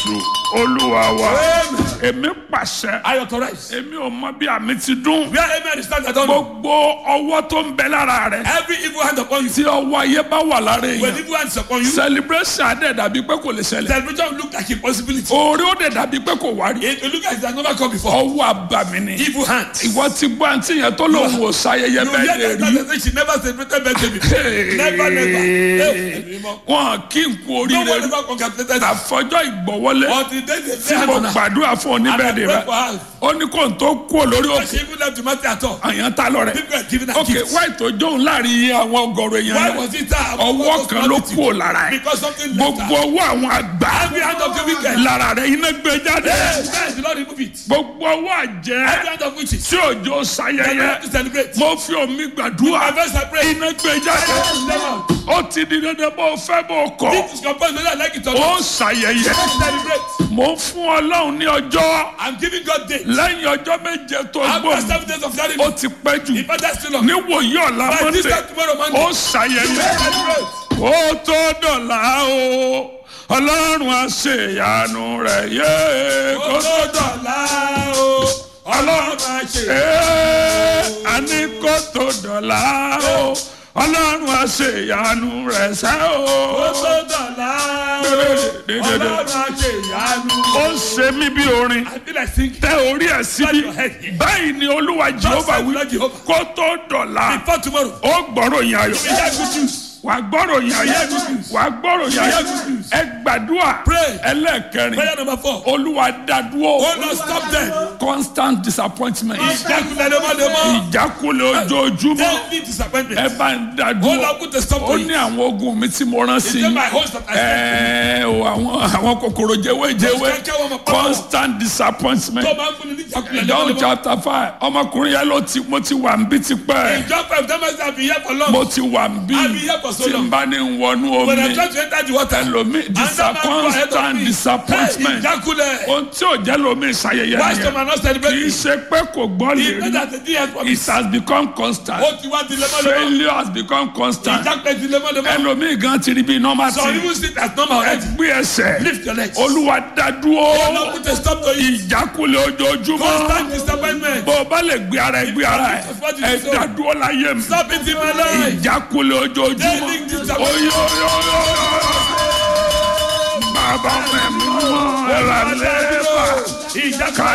jésù olúwa wa Amen. èmi pàṣẹ I authorize. èmi ò mọ bí àmì ti dún Where amen is stand, I don't know. gbogbo ọwọ́ tó ń bẹ lára rẹ Every evil hand upon you. tí ọwọ́ ayé bá wà lára When èèyàn evil hand is upon you, celebration adé dàbí pé kò lè ṣẹlẹ̀ celebration will look like impossibility. orí ó dẹ̀ dàbí pé kò wá rí It will look like it has never come before. ọwọ́ àbàmì ni Evil hand. ìwọ ti gbọ́ àǹtí yẹn tó lòun ò ṣayẹyẹ You bẹ́ẹ̀ hear lè that rí person say she never celebrated birthday before. Never, never. Hey, wọn kí n kú No oríire one ever congratulated her. àfọjọ́ ìgbọ̀wọ́lé Until they they tí lay mo hand on her. gbàdúrà fún And I oníbẹ̀rẹ̀ pray rẹ for her. ó ní kó n tó kú olórí But òkè she even left the matter at all. àyàn tá lọ rẹ People are giving her ok gifts. wáì tó jóun láàrin iye àwọn ọgọrùn èèyàn Why yẹn was it her? ọwọ́ kan ló kú ò lára ẹ Because something left gbogbo her. ọwọ́ àwọn àgbà Every hand of the wicked. lára rẹ iná gbé jáde Yes, yes, the Lord remove it. gbogbo ọwọ́ àjẹ́ Every hand of witches. tí òjò They don't sayẹyẹ have to celebrate. mo fi omi My gbàdúrà verse I pray. iná gbé jáde ó ti di dandan bó fẹ́ bó kọ̀ This is composed whether I like it or ó not. sayẹyẹ Let's celebrate. mo fún ọlọ́run ní ọjọ́ I'm giving God day. lẹ́yìn ọjọ́ méje tó After gbòòrò seven days of ó ceremony. ti pẹ́ jù If I just still on. níwòye ọ̀la By this mọ́tẹ́ time tomorrow Monday. ó ṣàyẹyẹ Let's celebrate. ó tó dọ̀là o ọlọ́run àṣeyanu rẹ̀ yé kó Ó tó dọ̀la o. Ọlọ́run máa ṣe. Ee, àní kó tó dọ̀là o ọlọ́run àṣeyanu rẹ̀ sẹ́ Ó o tó dọ̀la o. Ọlọ́run máa ṣe ìyanu. ó ṣe mí bí orin I feel like singing. tẹ orí ẹ̀ síbí báyìí ni olúwa jehova wí Lord Jehovah. kó tó dọ̀là Before tomorrow. ó gbọ́rọ̀ yín ayọ̀ We hear good news. wà á gbọ́rọ̀ yín ayọ̀ wà á gbọ́rọ̀ yín ayọ̀ ẹ gbàdúrà Pray. ẹlẹ́ẹ̀kẹrin Prayer number four. olúwa dádúró Oh Lord, stop them. constant disappointment Ìjákulẹ̀ lemọ́lemọ́. ìjákulẹ̀ ojoojúmọ́ Daily ẹ disappointment. bá ń Oh dádúró Lord, put a stop ó to ní it. àwọn ogun mi tí mo rán sí It's in my host that I ẹ o àwọn àwọn kòkòrò jẹwéjẹwé Kẹ́kẹ́ wọn mọ̀ pọ́npọ́n. constant disappointment Tó máa ń fún ni ní ìjákulẹ̀ John lemọ́lemọ́. chapter five ọmọkùnrin yẹn ló ti mo ti wà ń bí tipẹ́ In John five, that means I've been here for long. mo ti wà ń bí I've been here for so tí n long. bá ní wọnú When I omi try to enter the water. ẹlòmí Another man go ahead of constant me. disappointment Hey, ìjákulẹ̀. ohun tí ò jẹ́ lómi ìṣayẹyẹ Why some nìyẹn are not kì í celebrating? ṣe pé kò gbọ́ lè It's not rí that the day has come. it has become constant Ó ti wá di lemọ́lemọ́. failure has become constant Ìjákulẹ̀ di lemọ́lemọ́. ẹlòmí gan ti rí bí normal Some thing even sit as normal already. gbé ẹsẹ̀ Lift your legs. olúwa dádúró Oh Lord, put a stop to it. ìjákulẹ̀ ojoojúmọ́ Constant disappointment. bó o bá lè gbé ara ẹ gbé ara ẹ ẹ dádúró láyé mi Stop it in my life. ìjákulẹ̀ ojoojúmọ́ Daily disappointment. oyoyoyoyo bàbá mẹ́mí mọ́ ẹ̀rọ lẹ́ẹ̀bà Ìjákulẹ̀